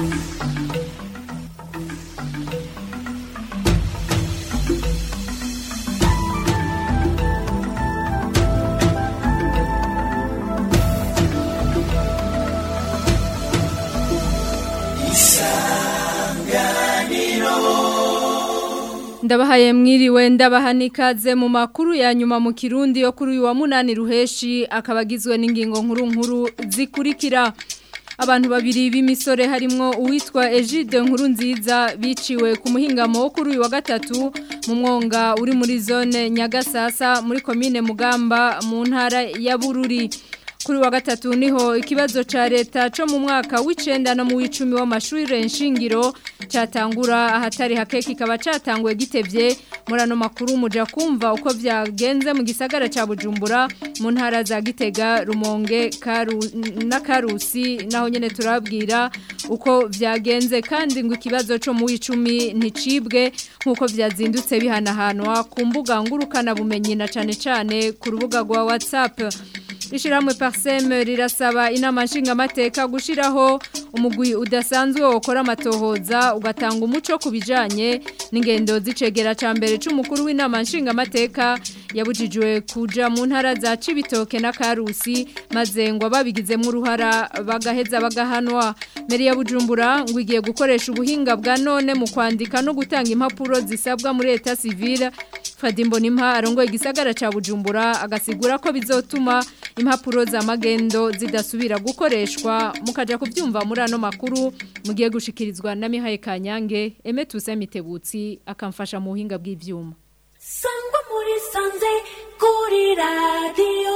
ndabahaye mwiriwe ndabaha n'ikaze mu makuru ya nyuma mu kirundi yo kuri uyu wa munani ruheshi akaba agizwe n'ingingo nkuru nkuru zikurikira abantu babiri b'imisore harimwo uwitwa Egide nkuru nziza biciwe ku muhingamo wo kuri uyu wa gatatu mu mwonga uri muri zone Nyagasasa muri komine Mugamba mu ntara ya Bururi kuri wa gatatu niho ikibazo ca leta co mu mwaka w'icenda no mu w'icumi w'amashuri nshingiro catangura ahatari hake kikaba catanguye gitevye muri ano makuru muja kumva uko vyagenze mu gisagara ca Bujumbura mu ntara za Gitega Rumonge Karu na Karusi naho nyene turabwira uko vyagenze kandi ngo ikibazo co mu w'icumi nticibwe nkuko vyazindutse bihanahanwa ku mbuga ngurukana bumenyi na cane cane ku rubuga rwa WhatsApp Ishiramwe Parsem rirasaba inama nshingamateka gushiraho umugwi udasanzwe wokora amatohoza ugatanga umuco kubijanye n'ingendo zicegera ca mbere c'umukuru w'inama nshingamateka yabujijwe kuja mu ntara za Cibitoke na Karusi maze ngo babigizemo uruhara bagaheza bagahanwa Meri ya Bujumbura ngo igiye gukoresha ubuhinga bwa none mu kwandika no gutanga impapuro zisabwa muri leta civile Fadimbo Nimpa arongoye igisagara ca Bujumbura agasigura ko bizotuma impapuro za magendo zidasubira gukoreshwa mukaja kuvyumva muri ano makuru mugiye gushikirizwa na Mihaye Kanyange Emetuse Mitebutsi akamfasha mu buhinga bw'ivyuma Sangwa muri sanze kuri radio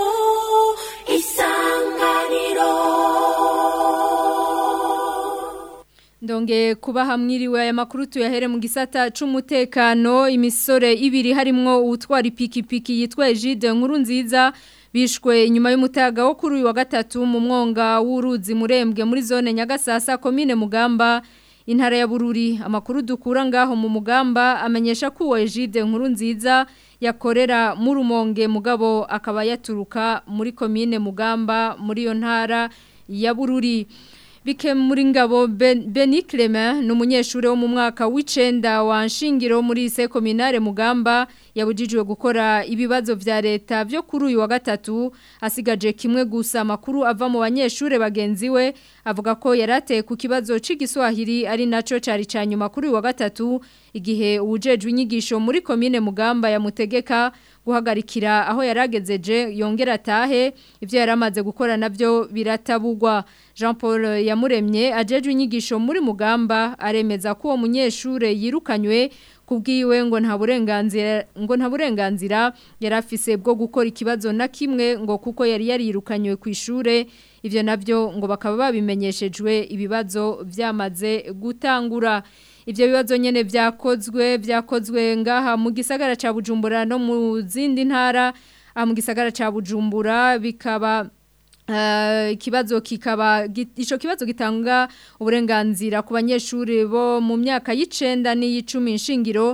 isanganiro Ndonge kuba hamwiriwe aya makuru tuyahere mu gisata c'umutekano imisore ibiri harimwo utwara ipikipiki yitwa Egide nkuru nziza bishwe inyuma y'umutaga wo kuri uyu wa gatatu mu mwonga w'uruzi murembwe muri zone Nyagasasa komine Mugamba intara ya Bururi amakuru dukura ngaho mu Mugamba amenyesha ko uwo Egide nkuru nziza yakorera mu rumonge mugabo akaba yaturuka muri komine Mugamba muri yo ntara ya Bururi Bike muri ngabo Beni Clement ni umunyeshuri wo mu mwaka w'icenda wa nshingiro muri ise kominare Mugamba yabujijwe gukora ibibazo vya leta byo kuri uyu wa gatatu asigaje kimwe gusa makuru ava mu banyeshure bagenzi we avuga ko yarateye ku kibazo c'igiswahili ari naco cari canyuma kuri uyu wa gatatu igihe ubujejwe inyigisho muri komine Mugamba yamutegeka guhagarikira aho yaragezeje yongera atahe ivyo yaramaze gukora navyo biratabugwa Jean Paul yamuremye ajejwe inyigisho muri Mugamba aremeza ko uwo munyeshure yirukanywe kubwiwe ngo nta burenganzira ngo nta burenganzira yarafise bwo gukora ikibazo na kimwe ngo kuko yari yarirukanywe ku ishure ivyo navyo ngo bakaba babimenyeshejwe ibibazo vyamaze gutangura Ivyo bibazo nyene vyakozwe vyakozwe ngaha mu gisagara ca Bujumbura no mu zindi ntara mu gisagara ca Bujumbura bikaba ikibazo kikaba ico kibazo gitanga uburenganzira ku banyeshuri bo mu myaka y'icenda n'iy'icumi nshingiro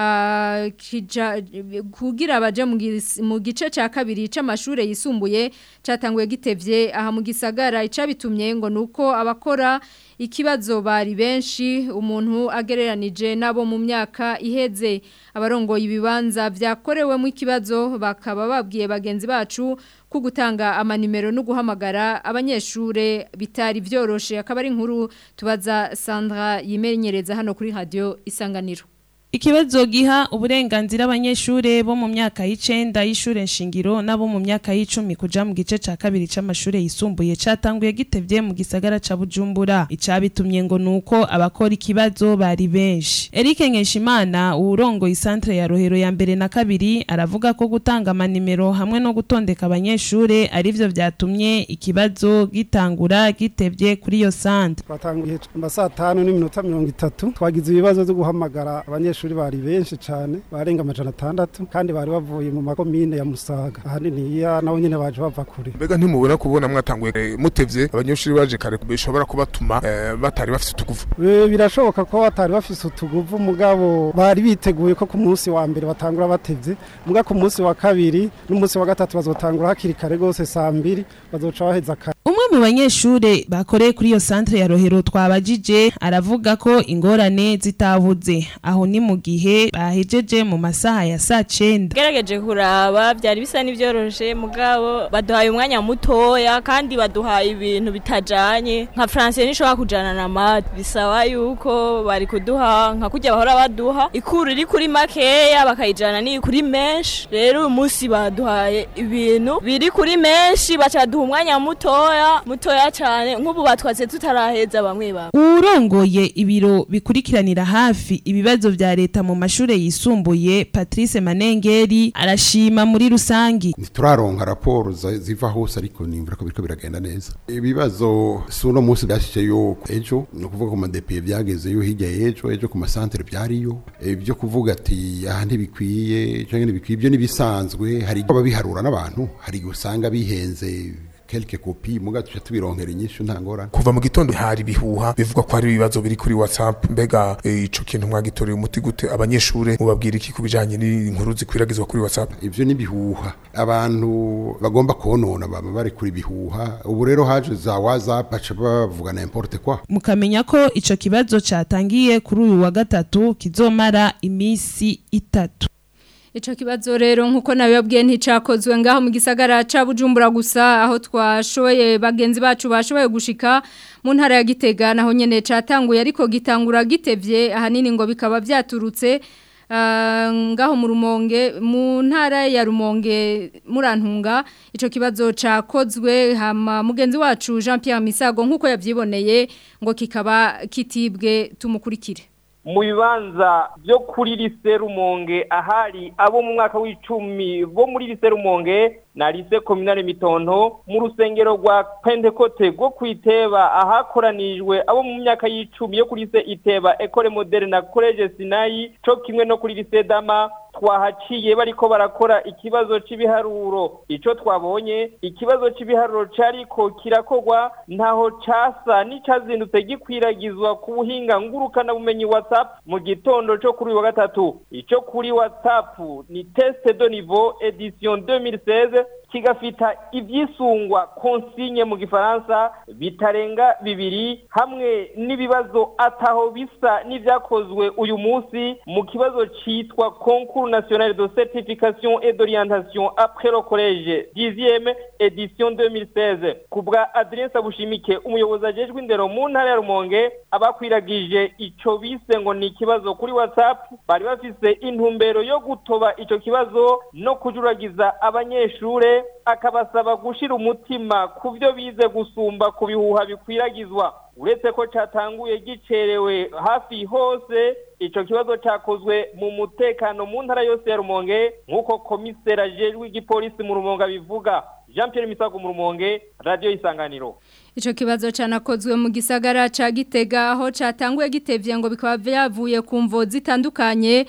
kugira baje mu gice cya kabiri c'amashure yisumbuye catanguye gitevye aha mu gisagara icabitumye ngo nuko abakora ikibazo bari benshi umuntu agereranije nabo mu myaka iheze abarongoye ibibanza vyakorewemo ikibazo bakaba babwiye bagenzi bacu ko gutanga amanimero no guhamagara abanyeshure bitari vyoroshe akaba ari inkuru tubaza Sandra yimenyereza hano kuri radio isanganiro Ikibazo giha uburenganzira abanyeshure bo mu myaka y'icenda y'ishure nshingiro nabo mu myaka y'icumi kuja mu gice ca kabiri c'amashure yisumbuye catanguye gitevye mu gisagara ca Bujumbura icabitumye ngo nuko abakora ikibazo bari benshi Eric Nkeshimana urongo isantre ya Rohero ya mbere na kabiri aravuga ko gutanga amanimero hamwe no gutondeka abanyeshure arivyo vyatumye ikibazo gitangura gitevye kuri yo santre twatanguye saa tanu n'iminota mirongo itatu twagize ibibazo vyo guhamagara abanyeshure bari benshi cyane barenga amajana atandatu kandi bari bavuye mu makomine ya Musaga ahanini ya nabo nyene baje bava kure mbega ntimubona kubona mwatanguye mutevye abanyeshuri baje kare bishobora kubatuma batari bafite utuguvu birashoboka ko batari bafite utuguvu mugabo bari biteguye ko ku munsi wa mbere batangura batevye muga ku munsi wa kabiri n'umunsi wa gatatu bazotangura hakiri kare gose saa mbiri bazoca baheza kare umwe mu mu banyeshure bakoreye kuri iyo centre ya Rohero twabajije aravuga ko ingorane zitabuze aho ni mu gihe bahejeje mu masaha ya saa cenda gerageje kuraba byari bisa n'ibyoroshe mugabo baduhaye umwanya mutoya kandi baduhaye ibintu bitajanye nka francais nishobora kujana na mat bisaba yuko bari kuduha nka kurya bahora baduha ikuru iri kuri makeya bakayijana ni kuri menshi rero uyu munsi baduhaye ibintu biri kuri menshi baca baduha umwanya mutoya mutoya cyane nk'ubu batwatse tutaraheza bamwe bamwe urongoye ibiro bikurikiranira hafi ibibazo vya leta mu mashure yisumbuye Patrice Manengeri arashima muri rusangi ntituraronka raporo za- ziva hose ariko nimvura ko biriko biragenda neza ibibazo si uno munsi byashyize yuko ejo ni ukuvuga ku madepiye byagezeyo hirya y'ejo ejo ku masantere byariyo ibyo kuvuga ati aha ntibikwiye cyangwa ntibikwiye ibyo n'ibisanzwe hari ababiharura n'abantu hari igihe usanga bihenze kelke kopi muga tuca tubironkera inyishu nta ngorane kuva mu gitondo hari ibihuha bivugwa ko hari ibibazo biri kuri whatsapp mbega eh, ico kintu mwagitoreye umuti gute abanyeshure mubabwira iki ku bijanye n'inkuru zikwiragizwa kuri whatsapp ivyo ni bihuha abantu bagomba konona baba bari kuri bihuha ubu rero haje za whatsapp baca bavuga n'importe quoi mukamenya ko ico kibazo catangiye kuri uyu wa gatatu kizomara imisi itatu Ico kibazo rero nkuko nabibabwiye nticakozwe ngaho mu gisagara ca Bujumbura gusa aho twashoye bagenzi bacu bashoboye gushika mu ntara ya Gitega naho nyene catanguye ariko gitangura gitevye ahanini ngo bikaba vyaturutse ah, ngaho mu rumonge mu ntara ya rumonge murantunga ico kibazo cakozwe hama mugenzi wacu Jean Pierre Misago nkuko yavyiboneye ngo kikaba kitibwe tumukurikire mu bibanza byo kuri lise rumonge ahari abo mu mwaka w'icumi bo muri lise rumonge na lise kominale mitonto mu rusengero rwa pentekote rwo kwiteba ahakoranijwe abo mu myaka y'icumi yo kuri lise iteba ekole moderne na college sinayi co kimwe no kuri lise dama twahaciye bariko barakora ikibazo c'ibiharuro ico twabonye ikibazo c'ibiharuro cariko kirakorwa ntaho casa n'icazindutse gikwiragizwa ku buhinga ngurukana bumenyi WhatsApp mu gitondo co kuri uyu wa gatatu ico kuri WhatsApp ni test de niveau edition 2016 kigafita ivyisungwa consigne mu gifaransa bitarenga bibiri hamwe n'ibibazo ataho bisa n'ivyakozwe uyu munsi mu kibazo citwa concours national de certification et d'orientation après le collège 10e edition 2016 kubwa Adrien Sabushimike umuyobozi ajejwe indero mu ntara ya Rumonge abakwiragije ico bise ngo ni ikibazo kuri WhatsApp bari bafise intumbero yo gutoba ico kibazo no kujuragiza abanyeshure akabasaba gushira umutima ku byo bize gusumba ku bihuha bikwiragizwa uretse ko catanguye gicerewe hafi hose ico kibazo cakozwe mu mutekano mu ntara yose ya Rumonge nk'uko komisera ajejwe igipolisi mu Rumonge abivuga Jean Pierre Misago mu Rumonge radio isanganiro Ico kibazo canakozwe mu gisagara ca Gitega aho catanguye gitevye ngo bikaba vyavuye ku mvo zitandukanye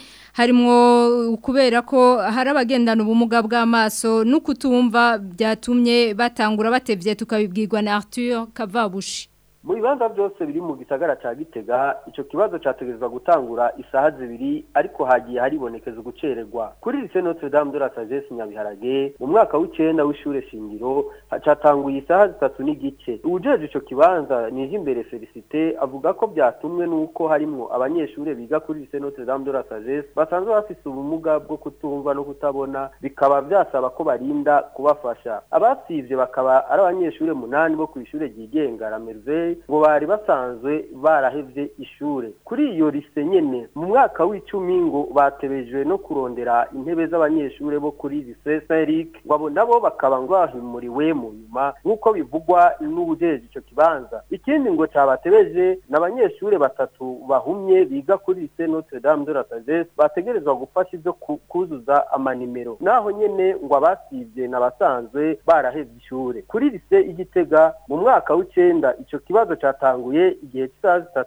harimwo kubera ko hari abagendana ubumuga bw'amaso n'ukutumva byatumye batangura batevye tukabibwirwa na Arthur Kavabushi mu bibanza byose biri mu gisagara ca gitega ico kibazo categerezwa gutangura isaha zibiri ariko hagiye haribonekeza ugucererwa kuri lycée Notre Dame de la Sagesse Nyabiharage mu mwaka w'icenda w'ishure shingiro hacatanguye isaha zitatu n'igice uwujejwe ico kibanza nije imbere Felicité avuga ko byatumwe nuko harimwo abanyeshure biga kuri lycée Notre Dame de la Sagesse basanzwe bafise ubumuga bwo kutumva no kutabona bikaba vyasaba ko barinda kubafasha abasivye bakaba ari abanyeshure munani bo kw'ishure ryigenga la Merveille ngo bari basanzwe barahevye ishure kuri iyo lise nyene mu mwaka w'icumi ngo batebejwe no kurondera intebe z'abanyeshure bo kuri lise Saint-Eric ngo abo nabo bakaba ngo bahimuriwe mu nyuma nk'uko bivugwa n'ubujeje ico kibanza ikindi ngo cabatebeje n'abanyeshure batatu bahumye biga kuri lise Notre Dame de la Sagesse bategerezwa gufasha ivyo ku- kuzuza amanimero naho nyene ngo abasivye n'abasanzwe barahevye ishure kuri lise igitega mu mwaka w'icenda ico kibazo catanguye igihe cy'isaha zitatu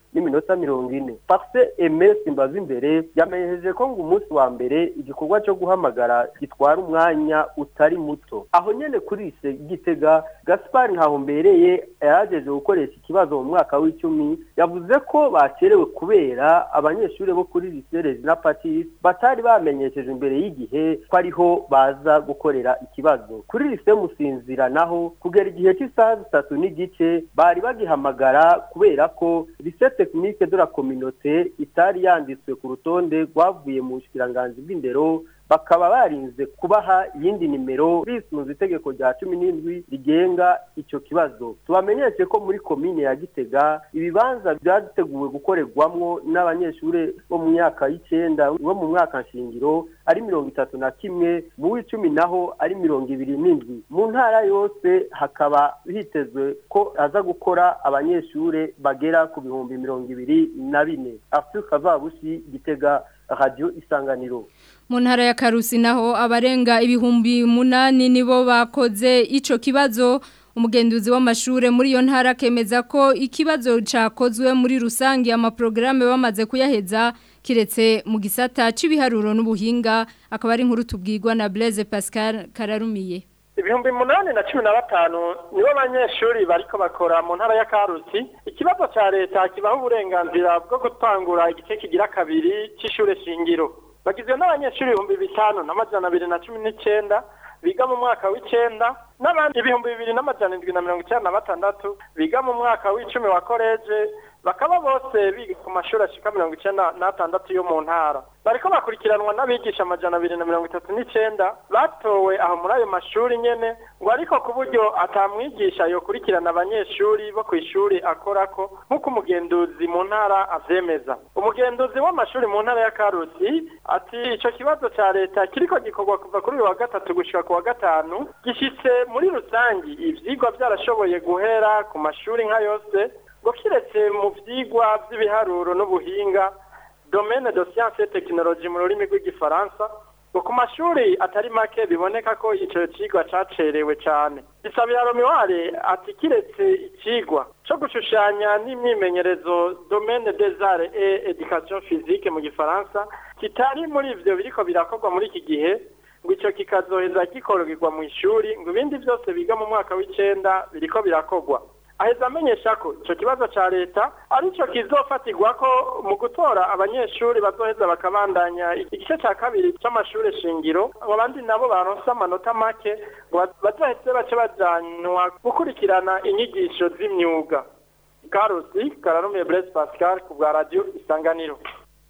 n'iminota mirongo ine parce eme simbaza imbere yamenyesheje ko ngo umunsi wa mbere igikorwa cyo guhamagara gitwara umwanya utari muto aho nyene kuri ise gitega gaspar nkahombereye yarageje gukoresha ikibazo mu mwaka w'icumi yavuze ko bacerewe kubera abanyeshuri bo kuri lycée Regina Pacis batari bamenyesheje imbere y'igihe ko ariho baza gukorera ikibazo kuri lycée Musinzira naho kugera igihe cy'isaha zitatu n'igice bari bagihamagara kubera ko lycée technique de la communauté itari yanditswe ku rutonde rwavuye mu bushikiranganji bw'indero bakaba barinze kubaha iyindi nimero bisunze itegeko rya cumi n'indwi rigenga icyo kibazo tubamenyeshe ko muri komine ya gitega ibibanza byateguwe gukorerwamwo n'abanyeshuri bo mu myaka y'icenda bo mu mwaka nshingiro ari mirongo itatu na kimwe mu w'icumi naho ari mirongo ibiri n'indwi mu ntara yose hakaba hitezwe ko aza gukora abanyeshuri bagera ku bihumbi mirongo ibiri na bine afurika vabushi gitega radiyo isanganiro mu ntara ya karusi naho abarenga ibihumbi munani nibo bakoze ico kibazo umugenduzi w'amashure muri iyo ntara kemeza ko ikibazo cakozwe muri rusange amaprograme bamaze kuyaheza kiretse mu gisata c'ibiharuro n'ubuhinga akaba ari inkuru tubwirwa na Blaise Pascal Kararumiye ibihumbi munani na cumi na batanu nibo banyeshuri bariko bakora mu ntara ya karusi ikibazo ca leta kibaho uburenganzira bwo gutangura igice kigira kabiri c'ishure shingiro bagizwe n'abanyeshuri ibihumbi bitanu n'amajana abiri na cumi n'icenda biga mu mwaka w'icenda n'abandi ibihumbi bibiri n'amajana indwi na mirongo icenda na batandatu biga mu mwaka w'icumi wa koleje bakaba bose biga ku mashuri ashika mirongo icenda n'atandatu yo mu ntara bariko bakurikiranwa n'abigisha amajana abiri na mirongo itatu n'icenda batowe aho muri ayo mashuri nyene ngo ariko ku buryo atamwigisha yokurikirana abanyeshuri bo kw'ishuri akorako nk'uko umugenduzi mu ntara avyemeza umugenduzi w'amashuri mu ntara ya karusi ati ico kibazo ca leta kiriko gikorwa kuva kuri uyu wa gatatu gushika ku wa gatanu gishitse muri rusangi ivyigwa vyarashoboye guhera ku mashuri nka yose ngo kiretse mu vyigwa vy'ibiharuro n'ubuhinga domaine de science et technologie mu rurimi rw'igifaransa ngo ku mashuri atari make biboneka ko ico cigwa cacerewe cane bisabira romiware ati kiretse icigwa co gushushanya n'imyimenyerezo domaine des arts et education physique mu gifaransa kitari muri ivyo biriko birakorwa muri iki gihe ngo ico kikazoheza gikorerwa mu ishuri ngo ibindi vyose biga mu mwaka w'icenda biriko birakorwa aheza amenyesha ko ico kibazo ca leta arico kizofatirwako mu gutora abanyeshuri bazoheza bakabandanya igice ca kabiri c'amashure shingiro ngo abandi nabo baronse amanota make ngo bazoheze bace bajanwa gukurikirana inyigisho z'imyuga karusi kararumiye blaise pascal ku bwa radio isanganiro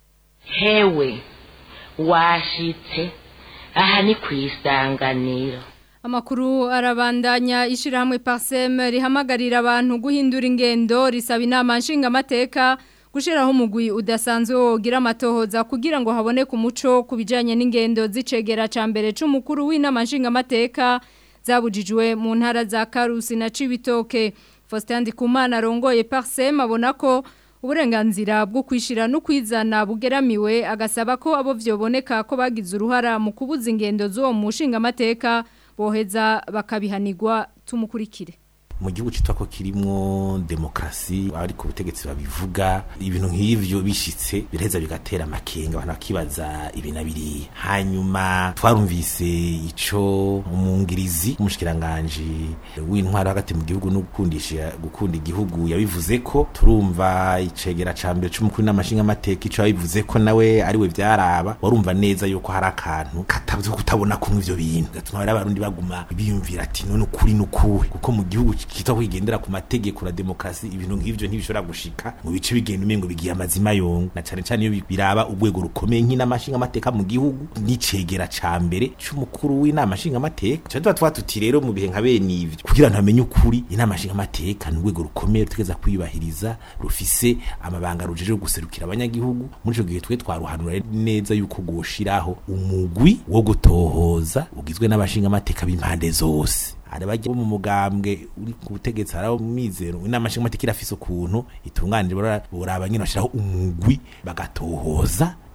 hewe washitse aha ni ku isanganiro Amakuru arabandanya ishirahamwe Parsem rihamagarira abantu guhindura ingendo risaba inama nshingamateka gushiraho umugwi udasanzwe wogira amatohoza kugira ngo haboneke umuco kubijanye n'ingendo zicegera ca mbere c'umukuru w'inama nshingamateka zabujijwe mu ntara za Karusi na Cibitoke Faustin Ndikumana arongoye Parsem abona ko uburenganzira bwo kwishira no kwizana bugeramiwe agasaba ko abo vyoboneka ko bagize uruhara mu kubuza ingendo zo mu nshingamateka boheza bakabihanirwa tumukurikire mu gihugu citwa ko kirimwo demokrasi abari ku butegetsi babivuga ibintu nk'ivyo bishitse biraheza bigatera amakenga abantu bakibaza ibi na biriya hanyuma twarumvise ico umungirizi umushikiranganji w'intwaro hagati mu gihugu no gukundisha gukunda igihugu yabivuze ko turumva icegera ca mbere c'umukuru n'amashinga amateka ico yabivuze ko nawe ariwe vyaraba warumva neza yuko hari akantu katavuze kutabona kumwe ivyo bintu gatuma rero abarundi baguma biyumvira ati none ukuri nukuwe kuko mu gihugu kitwa kwigendera ku mategeko na demokrasi ibintu nk'ivyo ntibishobora gushika mu bice bigenda umengo bigiye amazima yongo na cane cane iyo biraba urwego rukomeye nk'inamashinga amateka mu gihugu n'icegera ca mbere c'umukuru w'inama nshinga amateka cyane tuba tuba tuti rero mu bihe nka bene ivyo kugira ngo amenye ukuri inama nshinga amateka ni urwego rukomeye rutegeza kwiyubahiriza rufise amabanga rujeje guserukira abanyagihugu muri ico gihe twe twaruhanura neza yuko gushiraho umugwi wo gutohoza ugizwe n'abashinga amateka b'impande zose hari bajya mu mugambwe uri ku butegetsi hari abo mizero inama nshingamateka irafise ukuntu itunganije boraba nyine bashiraho umugwi bagatohoza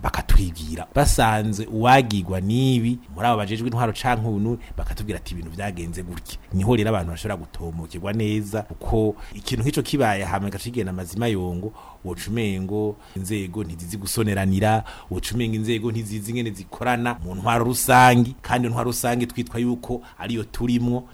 bakatwigira basanze uwagirwa n'ibi muri abo bajejwe intwaro canke ubunu bakatubwira ati ibintu vyagenze gutya niho rero abantu bashobora gutomokirwa neza kuko ikintu nk'ico kibaye hama gacigenda amazima yongo woca umengo inzego ntizizi gusoneranira woca umengo inzego ntizizi ingene zikorana mu ntwaro rusangi kandi intwaro rusangi twitwa yuko ariyo turimwo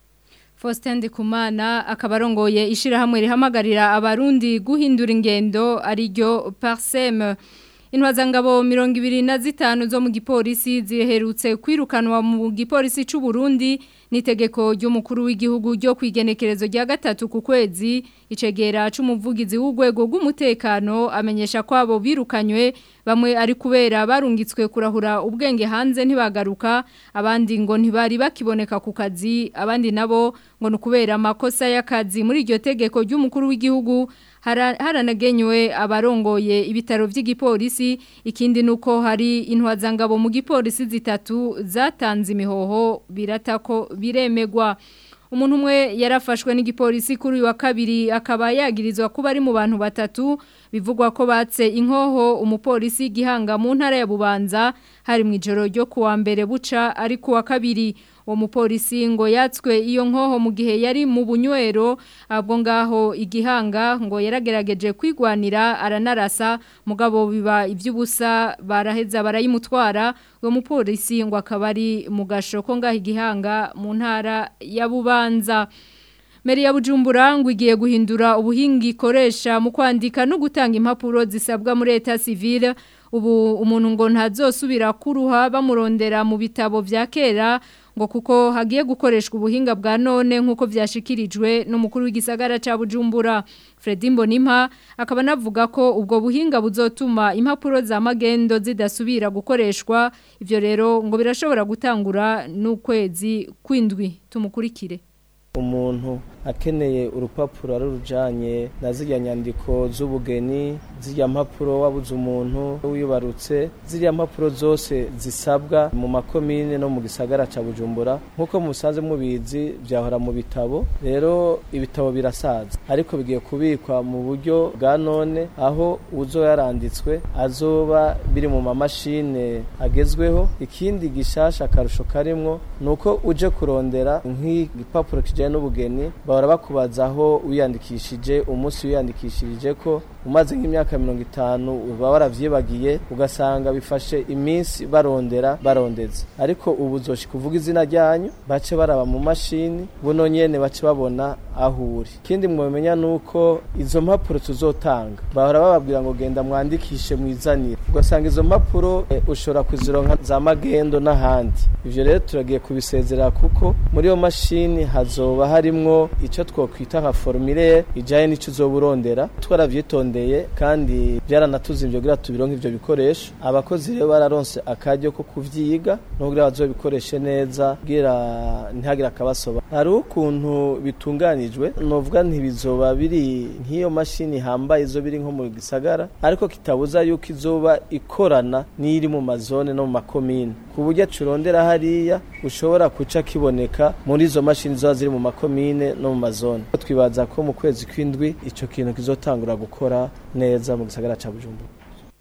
Faustin Ndikumana akaba arongoye ishirahamwe rihamagarira abarundi guhindura ingendo ariryo Parsem Intwazangabo mirongo ibiri na zitanu zo mu gipolisi ziherutse kwirukanwa mu gipolisi c'u Burundi nitegeko ry'umukuru w'igihugu ryo kwigenekerezo rya gatatu ku kwezi icegera c'umuvugizi w'ugwego rw'umutekano amenyesha ko abo birukanywe bamwe ari kubera barungitswe kurahura ubwenge hanze ntibagaruka abandi ngo ntibari bakiboneka ku kazi abandi nabo ngo nukubera amakosa y'akazi muri iryo tegeko ry'umukuru w'igihugu haranagenywe abarongoye ibitaro by'igipolisi ikindi nuko hari intwazangabo mu gipolisi zitatu zatanze imihoho birata ko biremegwa umuntu umwe yarafashwe n'igipolisi kuri uyu wa kabiri akaba yagirizwa kuba ari mu bantu batatu bivugwa ko batse inkoho umupolisi gihanga mu ntara ya Bubanza hari mu ijoro ryo kuwa mbere buca ari kuwa kabiri uwo mupolisi ngo yatswe iyo nkoho mu gihe yari mu bunywero abwo ngaho igihanga ngo yaragerageje kwigwanira aranarasa mugabo biba iby'ubusa baraheza barayimutwara uwo mupolisi ngo akaba ari mu gashoko ngaho igihanga mu ntara ya Bubanza Meri ya Bujumbura ngo igiye guhindura ubuhinga ikoresha mu kwandika no gutanga impapuro zisabwa muri leta civile ubu umuntu ngo ntazosubira kuruha bamurondera mu bitabo vya kera ngo kuko hagiye gukoreshwa ubuhinga bwa none nk'uko vyashikirijwe n'umukuru w'igisagara ca Bujumbura Fredy Mbonimpa akaba navuga ko ubwo buhinga buzotuma impapuro za magendo zidasubira gukoreshwa ivyo rero ngo birashobora gutangura n'ukwezi kwindwi tumukurikire umuntu akeneye urupapuro ari rujanye na zirya nyandiko z'ubugeni zirya mpapuro wabuze umuntu wibarutse zirya mpapuro zose zisabwa mu makomine no mu gisagara ca Bujumbura nkuko musanze mubizi byahora mu bitabo rero ibitabo birasaza ariko bigiye kubikwa mu buryo bwa none aho uzo yaranditswe azoba biri mu mamashine agezweho ikindi gishasha akarusho karimwo nuko uje kurondera nk'igipapuro kijanye n'ubugeni bahora bakubaza aho wiyandikishije umunsi wiyandikishirije ko umaze nk'imyaka mirongo itanu uba waravyibagiye ugasanga bifashe iminsi barondera barondeza ariko ubu uzoshika kuvuga izina ryanyu bace baraba mu mashini buno nyene bace babona aho uri ikindi mwomenya nuko izo mpapuro tuzotanga bahora bababwira ngo genda mwandikishe mwizanire ugasanga izo mpapuro e, ushobora kuzironka za magendo n'ahandi ivyo rero turagiye kubisezerera kuko muri iyo mashini hazoba harimwo ico twokwita nka formulaire ijaye n'ico uzoba urondera twaravyitondeye kandi byaranatuzimvye kugira tubironke ivyo bikoresho abakozi rero bararonse akaryo ko kuvyiga no kugira bazobikoreshe neza kugira ntihagire akabasoba hari ukuntu bitunganijwe novuga ntibizoba biri nk'iyo mashini hambaye izo biri nko mu gisagara ariko kitabuza yuko izoba ikorana n'iri mu mazone no mu makomine ku buryo curondera hariya ushobora kuca kiboneka muri izo mashini ziba ziri mu makomine no mu mazone twibaza ko mu kwezi kw'indwi ico kintu kizotangura gukora neza mu gisagara ca Bujumbura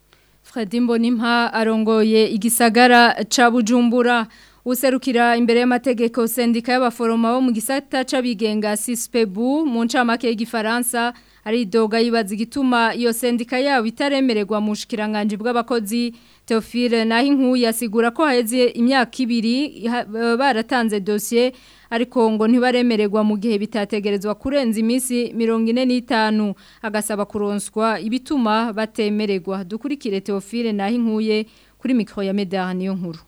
Fredy Mbonimpa arongoye igisagara ca Bujumbura userukira imbere y'amategeko sendika y'abaforoma bo mu gisata c'abigenga Sispebu mu ncamake y'igifaransa ari doga yibaza igituma iyo sendika yabo itaremererwa mu shikiranganje bw'abakozi Theophile naho inkuye asigura ko haheze imyaka ibiri baratanze dossier ariko ngo ntibaremererwa mu gihe bitategerezwa kurenza iminsi mirongo ine n'itanu agasaba kuronswa ibituma batemererwa dukurikire Theophile naho inkuye kuri mikoro ya Medar niyo nkuru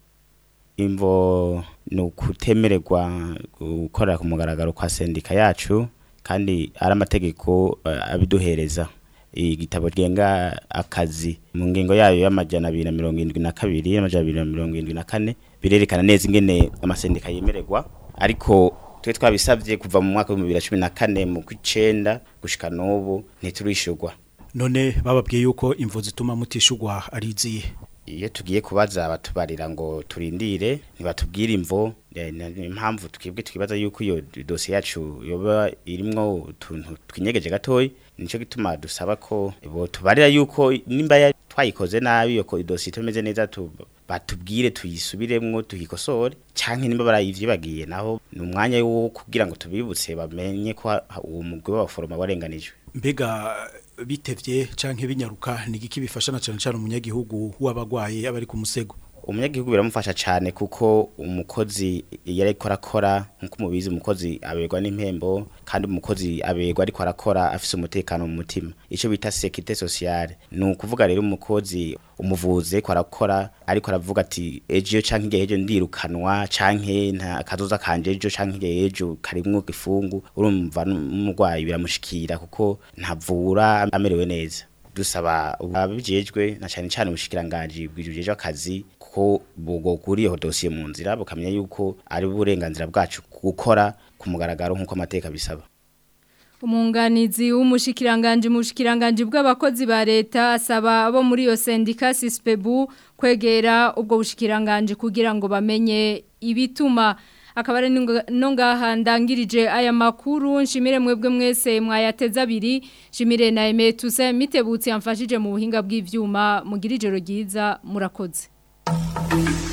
imvo ni ukutemererwa gukorera ku mugaragaro kwa sendika yacu kandi ari amategeko abiduhereza igitabo genga akazi mu ngingo yayo y'amajana abiri na mirongo irindwi na kabiri n'amajana abiri na mirongo irindwi na kane birerekana neza ingene amasendika yemererwa ariko twe twabisabye kuva mu mwaka w'ibihumbi bibiri na cumi na kane mu kw'icenda gushika n'ubu ntiturishurwa none bababwiye yuko imvu zituma mutishurwa ari izihe iyo tugiye kubaza batubarira ngo turindire ntibatubwire imvo impamvu twebwe twibaza yuko iyo dosiye yacu yoba irimwo utuntu twinyegeje gatoya nico gituma dusaba ko bo tubarira yuko nimba ya- twayikoze nabi yo ko idosiye itameze neza tu batubwire tuyisubiremwo tuyikosore canke nimba barayivyibagiye naho ni umwanya wo kugira ngo tubibutse bamenye ko ha- ha- uwo mugwi w'abaforoma warenganijwe mbega bitevye canke binyaruka ni igiki bifasha na cane cane umunyagihugu w'abagwaye abari ku musego umunyagihugu biramufasha cyane kuko umukozi iyo ariko arakora nk'uko mubizi umukozi aberwa n'impembo kandi umukozi aberwa ariko arakora afise umutekano mu mutima icyo bita sekite sociale ni ukuvuga rero umukozi umuvuze ko arakora ariko aravuga ati ejo canke igihe ejo ndirukanwa canke nta kazoza kanje ejo canke igihe ejo karimwo gifungu urumva n'umurwayi biramushikira kuko ntavura amerewe neza dusaba ababijejwe na cyane cyane ubushikiranganje bwijejwe akazi ko bugokuriyeho dosiye mu nzira bukamenya yuko ari uburenganzira bwacu gukora ku mugaragaro nk'uko amateka bisaba Umunganizi w'umushikiranganje mu bushikiranganje bw'abakozi ba leta asaba abo muri iyo sendika Sispebu kwegera ubwo bushikiranganje kugira ngo bamenye ibituma akaba ari no ngaha ndangirije aya makuru nshimire mwebwe mwese mwayateza abiri nshimire na Aime Tuse mitebutse yamfashije mu buhinga bw'ivyuma mugira ijoro ryiza murakoze